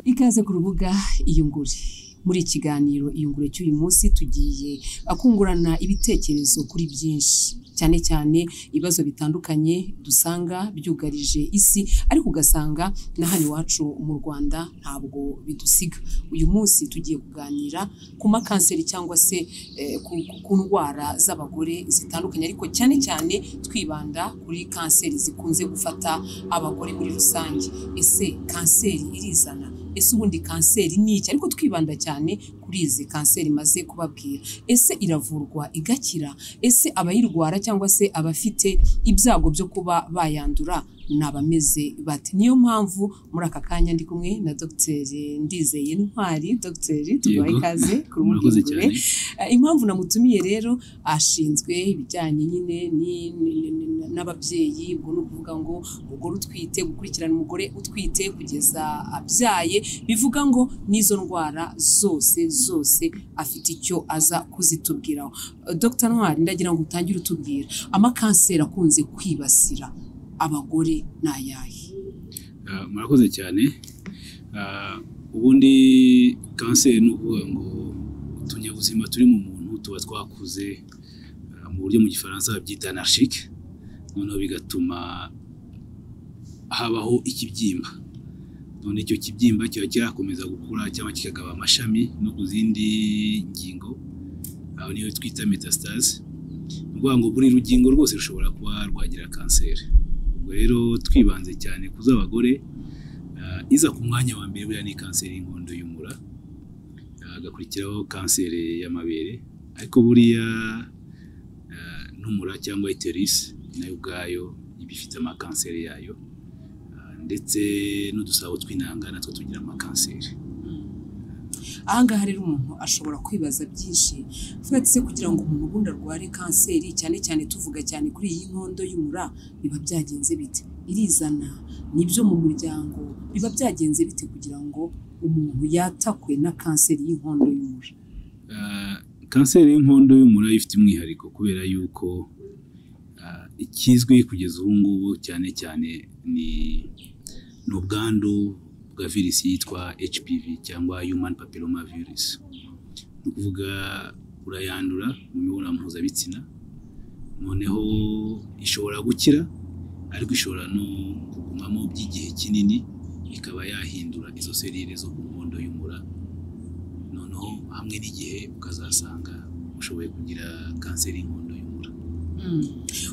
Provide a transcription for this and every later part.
ikaze ku rubuga iyungure muri ikiganiro iyungure cy'uyu munsi tugiye akungurana ibitekerezo kuri byinshi cyane cyane ibibazo bitandukanye dusanga byugarije isi ariko ugasanga na hano iwacu mu Rwanda ntabwo bidusiga uyu munsi tugiye kuganira ku makanseri cyangwa se eh, ku- ku- ku ndwara z'abagore zitandukanye ariko cyane cyane twibanda kuri kanseri zikunze gufata abagore muri rusange ese kanseri irizana ese ubundi kanseri ni iki ariko twibanda cyane kuri izi kanseri maze kubabwira ese iravurwa igakira ese abayirwara cyangwa se abafite ibyago byo kuba bayandura ni abameze bate niyo mpamvu muri aka kanya ndi kumwe na dogiteri ndizeye ntwari dogiteri tuguha Yego. ikaze kuri murakoze mubwirire cyane Eh, impamvu namutumiye rero ashinzwe ibijyanye nyine ni- ni- ni- ni- n'ababyeyi ubwo ni ukuvuga ngo umugore utwite gukurikirana umugore utwite kugeza abyaye bivuga ngo n'izo ndwara zose zose afite icyo aza kuzitubwiraho Eh, Dr ntwari ndagira ngo utangire utubwira amakanseri akunze kwibasira abagore ni ayahe Ah, murakoze cyane Ah, ubundi kanseri ni ukuvuga ngo utunyabuzima turi mu muntu tuba twakuze ah, mu buryo mu gifaransa babyita anarchike noneho bigatuma habaho ikibyimba none icyo kibyimba kiba cyakomeza gukura cyangwa kikagaba amashami no ku zindi ngingo aho niyo twita metastase ni ukuvuga ngo buri rugingo rwose rushobora kuba rwagira kanseri ubwo rero twibanze cyane ku z'abagore ah, iza ku mwanya wa mbere buriya ni kanseri y'inkondo y'umura ah, hagakurikiraho kanseri y'amabere ariko buriya ah, n'umura cyangwa iterisi nayo ubwayo iba ifite amakanseri yayo Ah, ndetse n'udusabo tw'intanga natwo tugira amakanseri ahangaha rero umuntu ashobora kwibaza byinshi avuga ati se kugira ngo umuntu ubundi arware kanseri cyane cyane tuvuga cyane kuri iyi nkondo y'umura biba byagenze bite irizana nibyo mu muryango biba byagenze bite kugira ngo umuntu yatakwe na kanseri y'inkondo y'umura Ah, kanseri y'inkondo y'umura ifite umwihariko kubera yuko ah, ikizwi kugeza ubu ngubu cyane cyane ni ni ubwandu bwa virusi yitwa HPV cyangwa human papilloma virus ni ukuvuga urayandura mu mibonano mpuzabitsina noneho ishobora gukira ariko ishobora no kugumamo by'igihe kinini ikaba yahindura izo serire zo ku nkondo y'umura noneho hamwe n'igihe ukazasanga ushoboye kugira kanseri y'inkondo y'umura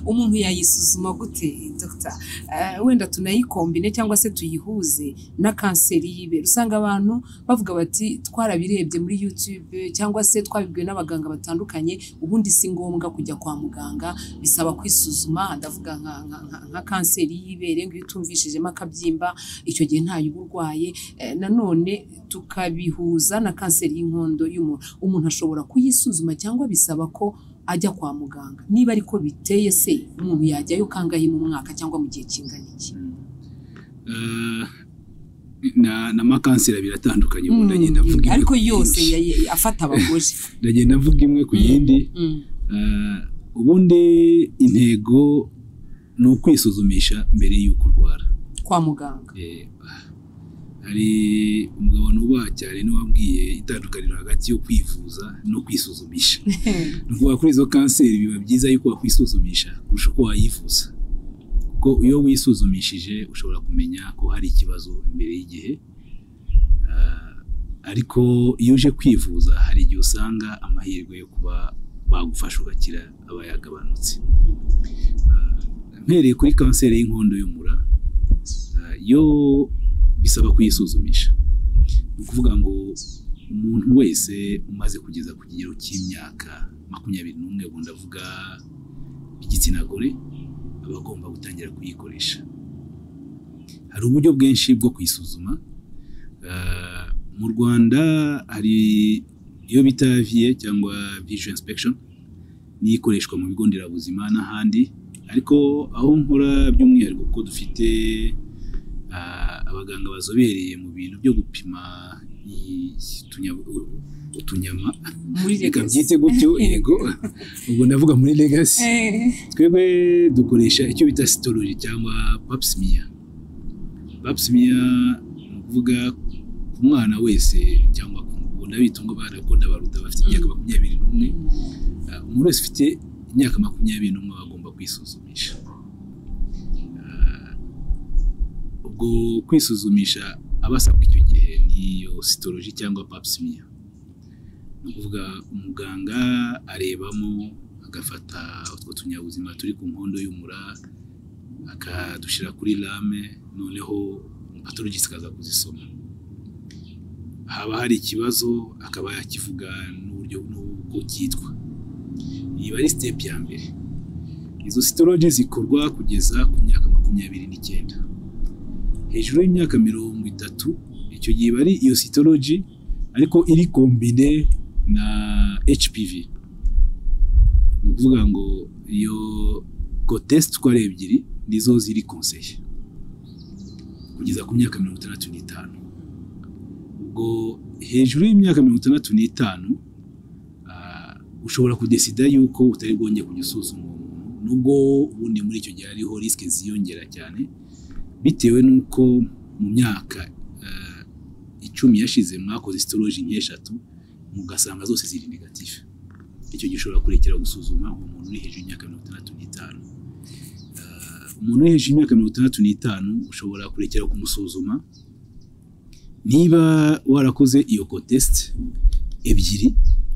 umuntu yayisuzuma gute dogita Eh, wenda tunayikombine cyangwa se tuyihuze na kanseri y'ibere usanga abantu bavuga bati twarabirebye muri YouTube cyangwa se twabibwiwe n'abaganga batandukanye ubundi si ngombwa kujya kwa muganga bisaba kwisuzuma ndavuga nka, nka, nka, nka kanseri y'ibere ngo iyo utumvishijemo akabyimba icyo gihe ntayo uba urwaye Eh, nanone tukabihuza na kanseri y'inkondo y'umuntu umuntu ashobora kuyisuzuma cyangwa bisaba ko ajya kwa muganga niba ariko biteye se umuntu yajyayo kangahe mu mwaka cyangwa mu gihe kingana iki Ah, na- n'amakanseri abiri atandukanye ubundi agenda avuga Mm, imwe ariko ku yindi. yose yaye- afata abagore ndagenda avuga imwe ku yindi Mm, Ah, ubundi intego ni ukwisuzumisha mbere y'uko urwara kwa muganga Eh, hari umugabo nubaha cyane n'uwabwiye itandukaniro hagati yo kwivuza no kwisuzumisha ni ukuvuga kuri izo kanseri biba byiza yuko wakwisuzumisha kurusha uko wayivuza kuko iyo wisuzumishije ushobora kumenya ko hari ikibazo imbere y'igihe Ah, ariko iyo uje kwivuza hari igihe usanga amahirwe yo kuba bagufasha ugakira aba yagabanutse Ah, mpereye kuri kanseri y'inkondo y'umura ah, yo bisaba kuyisuzumisha ni ukuvuga ngo umuntu wese umaze kugeza ku kigero cy'imyaka makumyabiri n'umwe ubu ndavuga igitsina gore aba agomba gutangira kuyikoresha hari uburyo bwinshi bwo kuyisuzuma Ah, mu rwanda hari iyo bita viye cyangwa visual inspection niyo ikoreshwa mu bigo nderabuzima n'ahandi ariko aho nkora by'umwihariko kuko dufite ah, abaganga bazobereye mu bintu byo gupima i- utunya- utunyama muri reka Lagos. byite gutyo yego ubwo ndavuga muri legacy Eh, twebwe dukoresha icyo bita sitoloji cyangwa papsimiya papsimiya ni ukuvuga ku mwana wese cyangwa ku ubu ndabita ngo barakunda baruta bafite imyaka makumyabiri n'umwe Ah, umuntu wese ufite imyaka makumyabiri n'umwe aba agomba kwisuzumisha Ah, ubwo kwisuzumisha aba asabwa icyo gihe niyo sitoroji cyangwa papsimiya ni ukuvuga umuganga arebamo agafata utwo tunyabuzima turi ku nkondo y'umura akadushyira kuri rame noneho patologisi ikaza kuzisoma haba hari ikibazo akaba yakivuga n'uburyo n'uko cyitwa iyi ari sitepu ya mbere izo sitoroji zikorwa kugeza ku myaka makumyabiri n'icyenda hejuru y'imyaka mirongo itatu icyo gihe iba ari iyo sitoroji ariko iri kombine na HPV ni ukuvuga ngo iyo gotesite uko ari ebyiri nizo ziri konseye kugeza ku myaka mirongo itandatu n'itanu ubwo hejuru y'imyaka mirongo itandatu n'itanu ah, ushobora kudesida yuko utari bwongeye kujya usuzuma uwo muntu nubwo ubundi muri icyo gihe hariho risike ziyongera cyane bitewe n'uko mu myaka ah, icumi yashize mwakoze sitoroji nk'eshatu mugasanga zose ziri negatifu icyo gihe ushobora kurekera gusuzuma uwo muntu uri hejuru y'imyaka mirongo itandatu n'itanu Ah, umuntu uri hejuru y'imyaka mirongo itandatu n'itanu ushobora kurekera kumusuzuma niba warakoze iyo kotesite ebyiri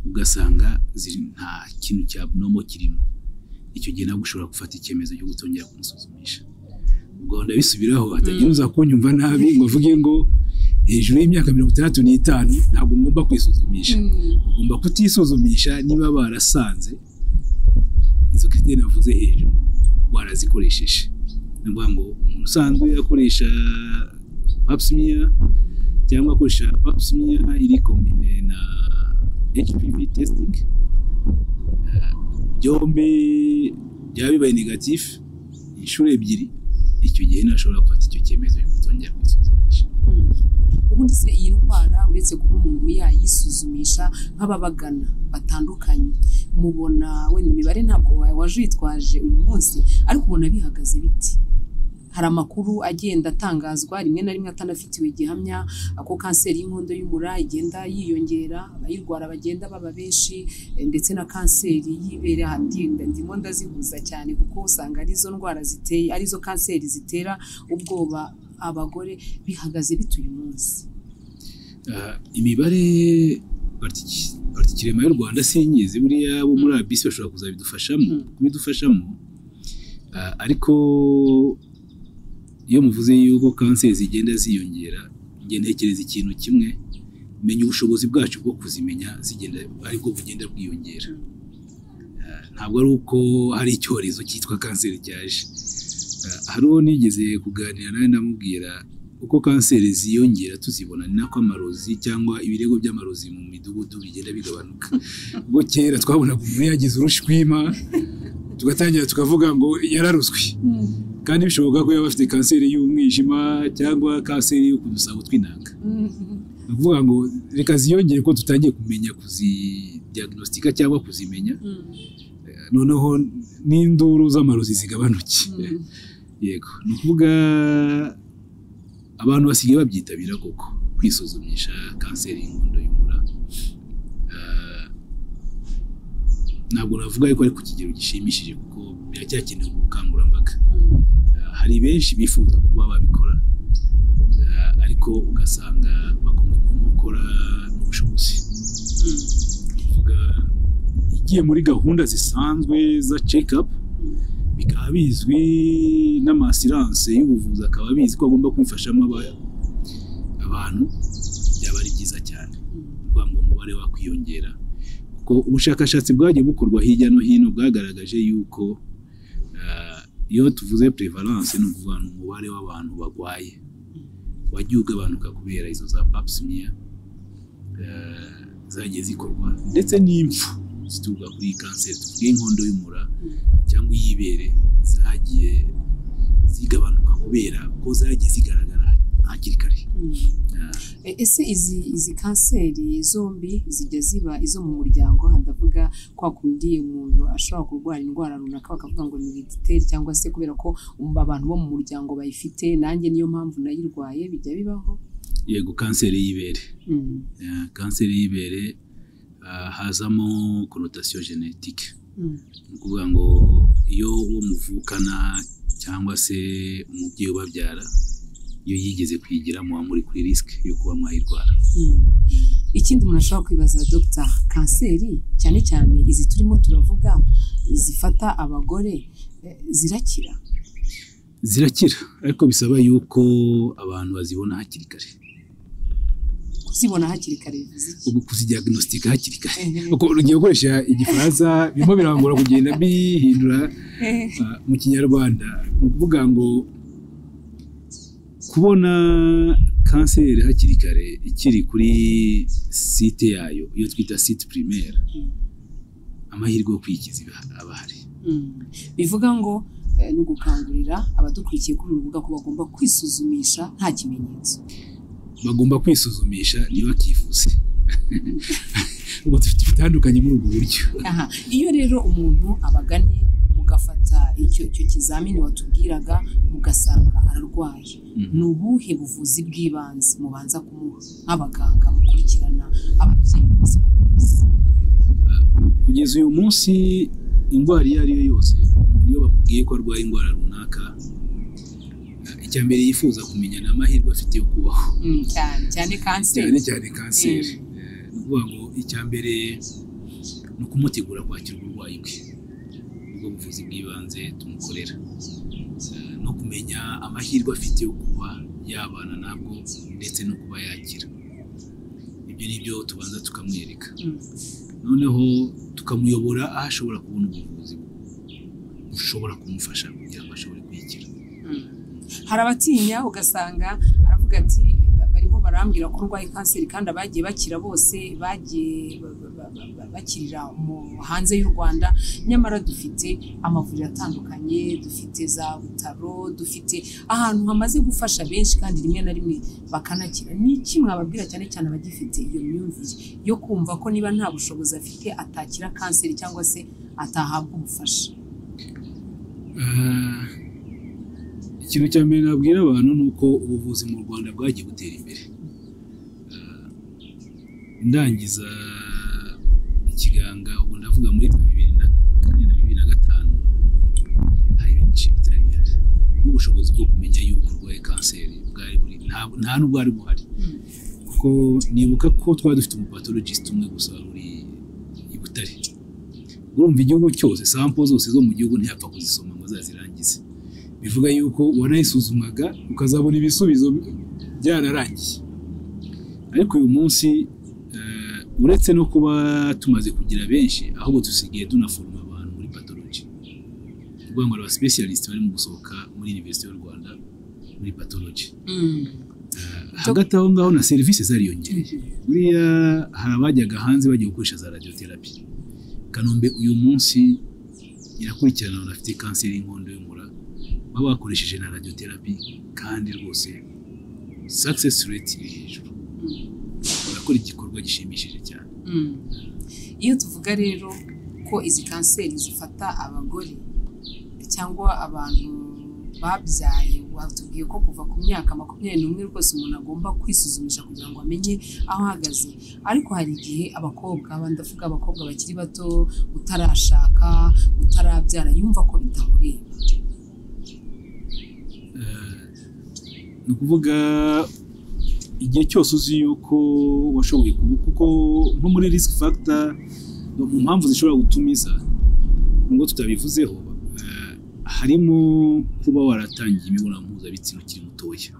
ugasanga ziri nta kintu cya nomo kirimo icyo gihe nabwo ushobora gufata icyemezo cyo gutongera kumusuzumisha ubwo ndabisubiraho hatagira uza kunyumva nabi ngo avuge ngo hejuru y'imyaka mirongo itandatu n'itanu ntabwo ngomba kwisuzumisha ugomba kutisuzumisha niba barasanze izo kiriteri navuze hejuru warazikoresheje ni ukuvuga ngo umuntu usanzwe akoresha papsimiya cyangwa akoresha papsimiya iri kombine na HPV testing eh, byombi byaba bibaye negatifu inshuro ebyiri icyo gihe ntashobora gufata icyo cyemezo cyo kutongera kwisuzumisha ubundi se iyi ndwara uretse kuba umuntu yayisuzumisha nk'ababagana batandukanye mubona wenda imibare ntabwo wa- waje uyitwaje uyu munsi ariko ubona bihagaze biti hari amakuru agenda atangazwa rimwe na rimwe atanafitiwe gihamya ko kanseri y'inkondo y'umura igenda yiyongera abayirwara bagenda baba benshi eh, ndetse na kanseri y'ibere handi- ndimo ndazihuza cyane kuko usanga arizo ndwara ziteye arizo kanseri zitera ubwoba abagore bihagaze bite uyu munsi Ah, imibare partiki- partikirema y'u rwanda sinyizi buriya bo muri abisi bashobora kuzabidufashamo Mm. kubidufashamo Ah, ariko iyo muvuze yuko kanseri zigenda ziyongera njye ntekereza ikintu kimwe menya ubushobozi bwacu bwo kuzimenya zigenda aribwo bugenda bwiyongera Ah, ntabwo ari uko hari icyorezo cyitwa kanseri cyaje Ah, hari uwo nigeze kuganira nawe ndamubwira uko kanseri ziyongera tuzibona ni nako amarozi cyangwa ibirego by'amarozi mu midugudu bigenda bigabanuka ubwo kera twabonaga umuntu yagize urushwima tugatangira tukavuga ngo yararuzwi kandi bishoboka ko yaba afite kanseri y'umwijima cyangwa kanseri yo ku dusabo tw'inanga ni ukuvuga ngo reka ziyongere ko tutangiye kumenya kuzidiagnostika cyangwa kuzimenya noneho n'induru z'amarozi zigabanuke yego ni ukuvuga abantu basigaye babyitabira koko kwisuzumisha kanseri y'inkondo y'umura Ah, ntabwo navuga yuko ari ku kigero gishimishije kuko biracyakenewe ubukangurambaga Ah, hari benshi bifuza kuba babikora Ah, ariko ugasanga bakomwe mu gukora n'ubushobozi kuvuga igiye muri gahunda zisanzwe za check-up bikaba bizwi n'amasiranse y'ubuvuzi akaba abizi ko agomba kwifashamo aba- abantu byaba ari byiza cyane kugira ngo umubare wakwiyongera kuko ubushakashatsi bwagiye bukorwa hirya no hino bwagaragaje yuko ah, iyo tuvuze prevalence ni ukuvuga ni umubare w'abantu barwaye wagiye ugabanuka kubera izo za pap smear eh, zagiye zikorwa ndetse n'impfu zituruka kuri iyi kanseri tuvuge inkondo y'umura cyangwa iy'ibere zagiye zigabanuka kubera ko zagiye zigaragara hakiri kare Ah, E- ese izi izi kanseri zombi zijya ziba izo mu muryango aha ndavuga kwa kundi umuntu ashobora kurwara indwara runaka bakavuga ngo ni herediteri cyangwa se kubera ko um- abantu bo mu muryango bayifite nanjye niyo mpamvu nayirwaye bijya bibaho yego kanseri y'ibere Mm. Eh, kanseri y'ibere ah, hazamo konotasiyo genetike Mm. ni ukuvuga ngo iyo uwo muvukana cyangwa se umubyeyi ubabyara iyo yigeze kuyigiramo muba muri kuri risike yo kuba mwayirwara Mm. ikindi umuntu ashobora kwibaza dogita kanseri cyane cyane izi turimo turavuga zifata abagore eh, zirakira zirakira ariko bisaba yuko abantu bazibona hakiri kare kuzibona hakiri kare bivuze iki ubu kuzidiagnostika hakiri kare Ehe. kuko ugiye gukoresha igifaransa birimo birangora kugenda bihindura Ehe. ah, mu kinyarwanda ni ukuvuga ngo kubona kanseri hakiri kare ikiri kuri site yayo iyo twita site primaire amahirwe yo kwikiza iba- aba ahari Mm. bivuga ngo eh, ni ugukangurira abadukurikiye kuri uru rubuga ko bagomba kwisuzumisha nta kimenyetso bagomba kwisuzumisha ntibakivuze ubu dufite ibitandukanye muri ubu buryo Aha, iyo rero umuntu abaganye mugafata icyo icyo kizamini watubwiraga mugasanga ararwaye Mhm. ni ubuhe buvuzi bw'ibanze mubanza kumuha nk'abaganga mukurikirana ababyeyi umunsi ku munsi kugeza uyu munsi indwara iyo ari yo yose iyo bamubwiye ko arwaye indwara runaka eh, icya mbere yifuza kumenya ni amahirwe afite yo kubaho Mm, cyane cyane cyane kanseri cyane kanseri Eh, ni ukuvuga ngo icya mbere ni ukumutegura kwakira uburwayi bwe ubwo buvuzi bw'ibanze tumukorera Eh, no kumenya amahirwe afite yo kuba yabana nabwo ndetse no kuba yakira ibyo ni byo tubanza tukamwereka Mm, noneho tukamuyobora aho ashobora kubona ubuvuzi bushobora kumufasha kugira ngo ashobore kuyikira mm. hari abatinya ugasanga aravuga ati "Ba- barimo barambwira ko urwaye kanseri kandi abagiye bakira bose bagiye ba- ba- ba- ba- bakirira mu hanze y'u Rwanda nyamara dufite amavuriro atandukanye dufite za butaro dufite ahantu hamaze gufasha benshi kandi rimwe na rimwe bakanakira ni iki mwababwira cyane cyane abagifite iyo myumvire yo kumva ko niba nta bushobozi afite atakira kanseri cyangwa se atahabwa ubufasha Ah, ikintu cya mbere nabwira abantu ni uko ubuvuzi mu rwanda bwagiye butera imbere Ah, ndangiza ikiganga ubu ndavuga muri bibiri na kane na bibiri na gatanu hari byinshi bitari bihari n'ubushobozi bwo kumenya yuko urwaye kanseri bwari buri nta- nta n'ubwari buhari kuko nibuka ko twari dufite umupatologist umwe gusa wari uri i Butare urumva igihugu cyose sampo zose zo mu gihugu ntiyapfa kuzisoma ngo azazirangize bivuga yuko wanayisuzumaga ukazabona ibisubizo byararangiye ariko uyu munsi eh, uretse no kuba tumaze kugira benshi ahubwo dusigaye tunaforoma abantu muri patologi ni ukuvuga ngo hari abasipesiyarisite barimo gusohoka muri univerisite y'u rwanda muri patologi Mm. hagati aho ngaho na serivisi zariyongereye buriya hari abajyaga hanze bagiye gukoresha za radiotherapy kanombe uyu munsi irakurikirana abantu bafite kanseri y'inkondo y'umura baba bakoresheje na radiotherapy kandi rwose success rate iri hejuru Mm. barakora igikorwa gishimishije cyane Mm. iyo tuvuga rero ko izi kanseri zifata abagore cyangwa abantu babyaye watubwiye ko kuva ku myaka makumyabiri n'umwe rwose umuntu agomba kwisuzumisha kugira ngo amenye aho ahagaze ariko hari igihe abakobwa bandavuga abakobwa bakiri bato utarashaka utarabyara yumva ko bitamureba Eh, ni ukuvuga igihe cyose uzi yuko washoboye kubu kuko nko muri risk factor no mu mpamvu zishobora gutumiza nubwo tutabivuzeho eh, harimo kuba waratangiye imibonano mpuzabitsina ukiri mutoya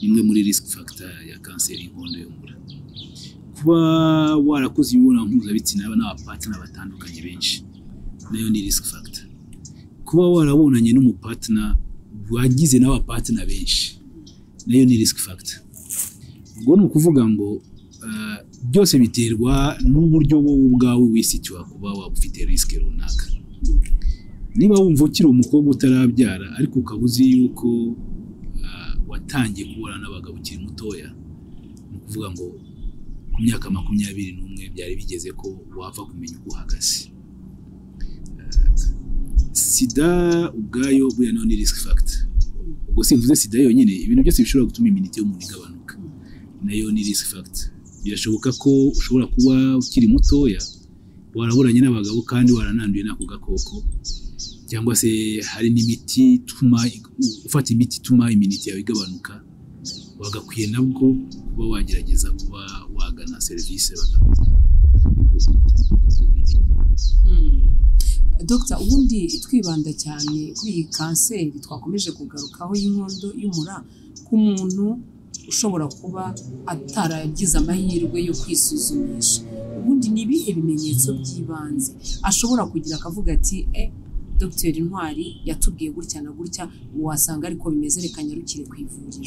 imwe muri risk factor ya kanseri y'inkondo y'umura kuba warakoze imibonano mpuzabitsina n'abapatina batandukanye benshi nayo ni risk factor kuba warabonanye n'umupatina wagize n'abapatina benshi nayo ni risk factor ubwo ni ukuvuga ngo eh, byose biterwa n'uburyo wowe ubwawe wisikiwa kuba waba ufite risk runaka niba wumva ukiri umukobwa utarabyara ariko ukaba uzi yuko eh, watangiye kubona n'abagabo ukiri mutoya ni ukuvuga ngo ku myaka makumyabiri n'umwe byari bigeze ko wapfa kumenya uko uhagaze sida ubwayo buriya nayo ni risk factor ubwo simvuze sida yonyine ibintu byose bishobora gutuma iminite y'umuntu igabanuka nayo ni risk factor birashoboka ko ushobora kuba ukiri mutoya waraburanye n'abagabo kandi warananduye n'ako gakoko cyangwa se hari n'imiti ituma ufata imiti ituma iminiti yawe igabanuka wagakwiye nabwo kuba wagerageza kuba wagana serivisi bakagukurikirana Dr ubundi twibanda cyane kuri iyi kanseri twakomeje kugarukaho y'inkondo y'umura ku muntu ushobora kuba ataragize amahirwe yo kwisuzumisha ubundi ni ibihe bimenyetso by'ibanze ashobora kugira akavuga ati e dogiteri ntwari yatubwiye gutya na gutya wasanga ariko bimeze reka nyarukire ku ivuriro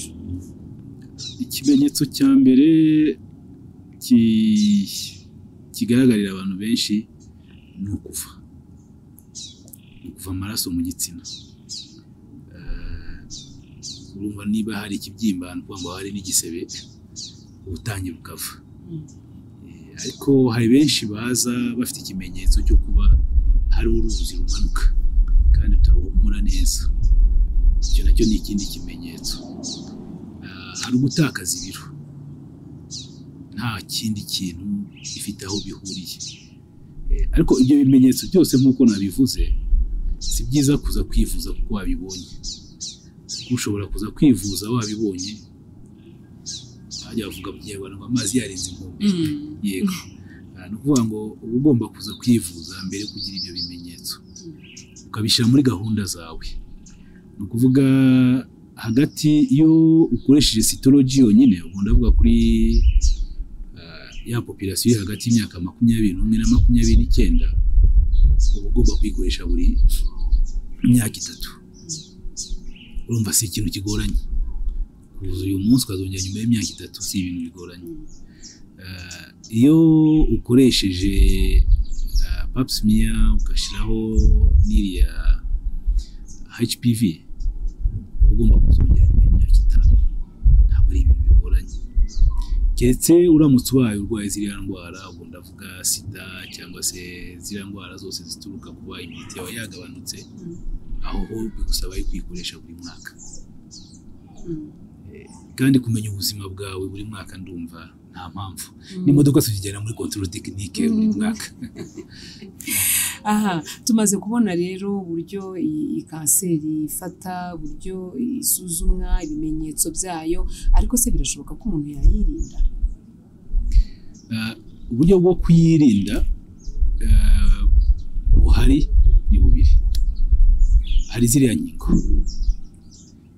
ikimenyetso cya mbere ki- kigaragarira abantu benshi ni ukuva ni ukuva amaraso mu gitsina Eh, urumva niba hari ikibyimba ni ukuvuga ngo hari n'igisebe ubutangira bukava Mm. Eh, ariko hari benshi baza bafite ikimenyetso cyo kuba hari uruzi rumanuka kandi rutaruhumura neza icyo nacyo ni ikindi kimenyetso Ah, hari ugutakaza ibiro nta kindi kintu bifite aho bihuriye Eh, ariko ibyo bimenyetso byose nk'uko nabivuze si byiza kuza kwivuza kuko wabibonye kuko ushobora kuza kwivuza wabibonye hajya bavuga mu kinyarwanda ngo amazi yarenze inkombe yego Ah, ni ukuvuga ngo uba ugomba kuza kwivuza mbere yo kugira ibyo bimenyetso ukabishyira muri gahunda zawe ni ukuvuga hagati iyo ukoresheje sitoloji yonyine ubwo ndavuga kuri ah, ya popirasiyo iri hagati y'imyaka makumyabiri n'umwe na makumyabiri n'icyenda uba ugomba kuyikoresha buri myaka itatu urumva si ikintu kigoranye kuza uyu munsi ukazongera nyuma y'imyaka itatu si ibintu bigoranye Ah, iyo ukoresheje ah, pap smear ugashyiraho n'iriya HPV uba ugomba kuzongera nyuma y'imyaka itanu ntabwo ari ibintu bigoranye keretse uramutse ubaye urwaye ziriya ndwara ubwo ndavuga sida cyangwa se ziriya ndwara zose zituruka kuba imiti yawe yagabanutse aho ho bigusaba yo kuyikoresha buri mwaka kandi kumenya ubuzima bwawe buri mwaka ndumva nta mpamvu n'imodoka tuzigera muri control tekinike buri Mm. mwaka aha tumaze kubona rero uburyo iyi iyi kanseri ifata uburyo isuzumwa ibimenyetso byayo ariko se birashoboka ko umuntu yayirinda Ah, uburyo bwo kuyirinda ah, buhari ni bubiri hari ziriya nkingo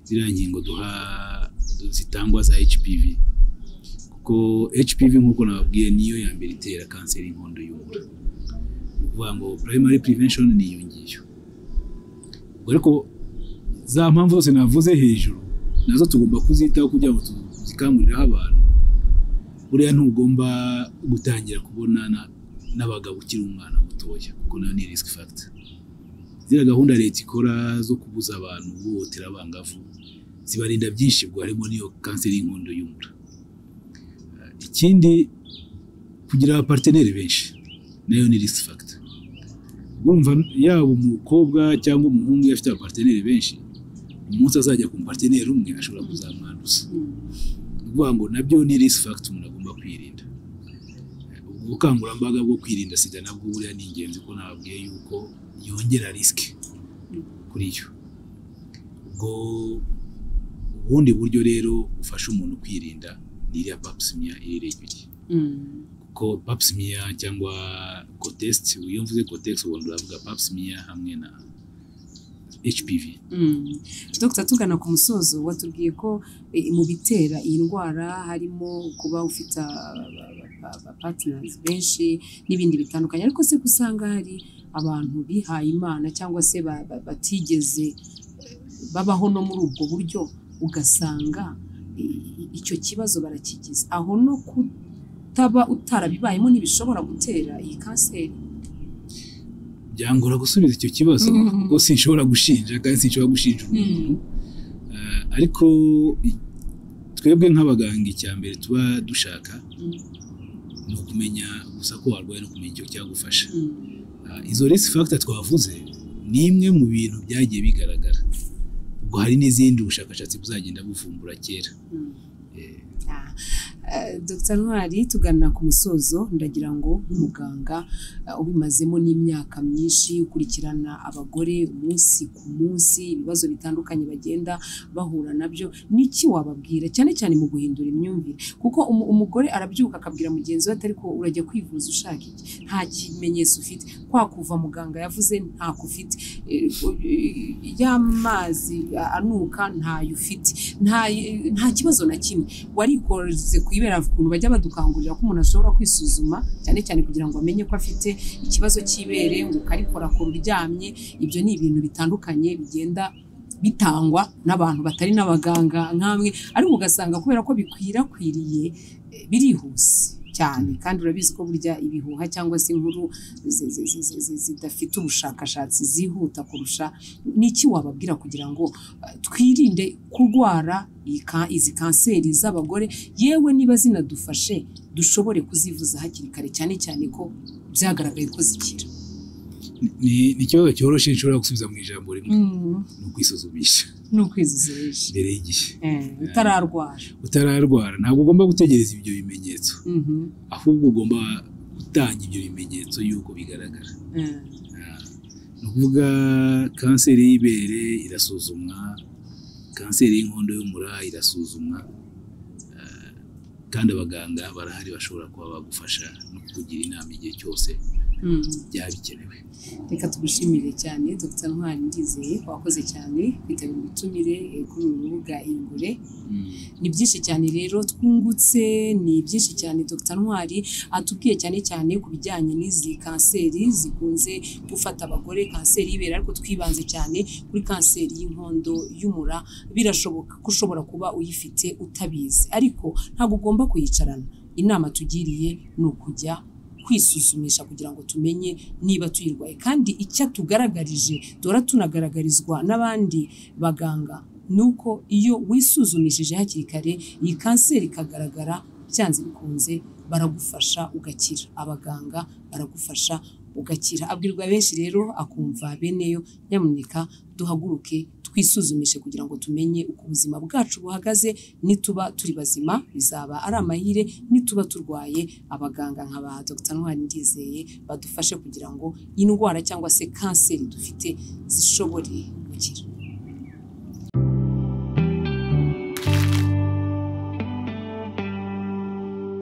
ziriya nkingo duha zitangwa za hpv kuko hpv nk'uko nababwiye niyo ya mbere itera kanseri y'inkondo y'umura ni ukuvuga ngo primary prevention ni iyo ngiyo Ubwo ariko za mpamvu zose navuze hejuru nazo tugomba kuzitaho kugira ngo tuzikanguriraho abantu buriya ntugomba gutangira kubonana n'abagabo ukiri umwana mutoya kuko nayo ni risk factor ziriya gahunda leta ikora zo kubuza abantu guhohotera abangavu zibarinda byinshi bwo harimo n'iyo kanseri y'inkondo y'umura Eh, ikindi kugira abaparteneri benshi nayo ni risk factor urumva yaba umukobwa cyangwa umuhungu iyo afite abaparteneri benshi umunsi azajya ku muparteneri umwe ashobora kuzamwanduza ni ukuvuga ngo nabyo ni risk factor umuntu agomba kwirinda ubwo bukangurambaga bwo kwirinda sida nabwo buriya ni ingenzi ko nababwiye yuko yongera risk kuri yo ubwo ubundi buryo rero bufasha umuntu kwirinda ni iriya pap smear iri ibiri Mm. kuko pap smear cyangwa cotest iyo mvuze cotest ubundi uravuga pap smear hamwe na HPV Mm. Dr tugana ku musozo watubwiye ko eh, mu bitera iyi ndwara harimo kuba ufite abapatinezi benshi n'ibindi bitandukanye ariko se ko usanga hari abantu bihaye imana cyangwa se ba- ba- batigeze eh, babaho no muri ubwo buryo ugasanga eh, icyo kibazo barakigize aho no kutaba utarabibayemo ntibishobora gutera iyi kanseri byangora gusubiza icyo kibazo Mhm. kuko sinshobora gushinja kandi sinshobora gushinja umuntu Eh, ariko i- twebwe nk'abaganga icya mbere tuba dushaka Mm. ni ukumenya gusa ko warwaye no kumenya icyo cyagufasha Mm. Ah, izo risk factor twavuze ni imwe mu bintu byagiye bigaragara ubwo hari n'izindi ubushakashatsi buzagenda buvumbura kera Mm. Eh, Ah, Eh, Dr Ntwari tugana ku musozo ndagira ngo nk'umuganga eh, ubimazemo n'imyaka myinshi ukurikirana abagore umunsi ku munsi ibibazo bitandukanye bagenda bahura nabyo n'iki wababwira cyane cyane mu guhindura imyumvire kuko umu- umugore arabyuka akabwira mugenzi we ati ariko urajya kwivuza ushaka iki nta kimenyetso ufite kwa kuva muganga yavuze ntako ufite Eh, eh, y'amazi anuka ntayo ufite nta nta kibazo na kimwe warikoze ku ibera ukuntu bajya badukangurira ko umuntu ashobora kwisuzuma cyane cyane kugira ngo amenye ko afite ikibazo cy'ibere ngo ukarikorakora uryamye ibyo ni ibintu bitandukanye bigenda bitangwa n'abantu batari n'abaganga nk'amwe ariko ugasanga kubera ko bikwirakwiriye eh, birihuse cyane kandi urabizi ko burya ibihuha cyangwa se inkuru zi- zi- zi- zi- zi- zidafite ubushakashatsi zihuta kurusha ni iki wababwira kugira ngo eh, twirinde kurwara iyi ka- izi kanseri z'abagore yewe niba zinadufashe dushobore kuzivuza hakiri kare cyane cyane ko byagaragaye ko zikira ni ni ikibazo cyoroshye nshobora gusubiza mu ijambo rimwe ni ukwisuzumisha ni ukwizuzisha mbere y'igihe utararwara utararwara ntabwo ugomba gutegereza ibyo bimenyetso Mhm. ahubwo ugomba gutanga ibyo bimenyetso y'uko bigaragara Eh, Ah, ni ukuvuga kanseri y'ibere irasuzumwa kanseri y'inkondo y'umura irasuzumwa Ah, kandi abaganga barahari bashobora kuba bagufasha no kukugira inama igihe cyose mhm. byaba bikenewe reka tugushimire cyane dr ntwari ndizeye wakoze cyane kwitabira ubutumire eh, kuri uru rubuga ingure Mm. ni byinshi cyane rero twungutse ni byinshi cyane dr ntwari atubwiye cyane cyane ku bijyanye n'izi kanseri zikunze gufata abagore kanseri y'ibere ariko twibanze cyane kuri kanseri y'inkondo y'umura birashoboka ko ushobora kuba uyifite utabizi ariko ntabwo ugomba kuyicarana inama tugiriye ni ukujya kwisuzumisha kugira ngo tumenye niba tuyirwaye kandi icyo tugaragarije duhora tunagaragarizwa n'abandi baganga ni uko iyo wisuzumishije hakiri kare iyi kanseri ikagaragara byanze bikunze baragufasha ugakira abaganga baragufasha ugakira abwirwa benshi rero akumva beneyo nyamuneka duhaguruke twisuzumishe kugira ngo tumenye uko ubuzima bwacu buhagaze nituba turi bazima bizaba ari amahire nituba turwaye abaganga nka ba Dr Ntwari Ndizeye badufashe kugira ngo indwara cyangwa se kanseri dufite zishobore gukira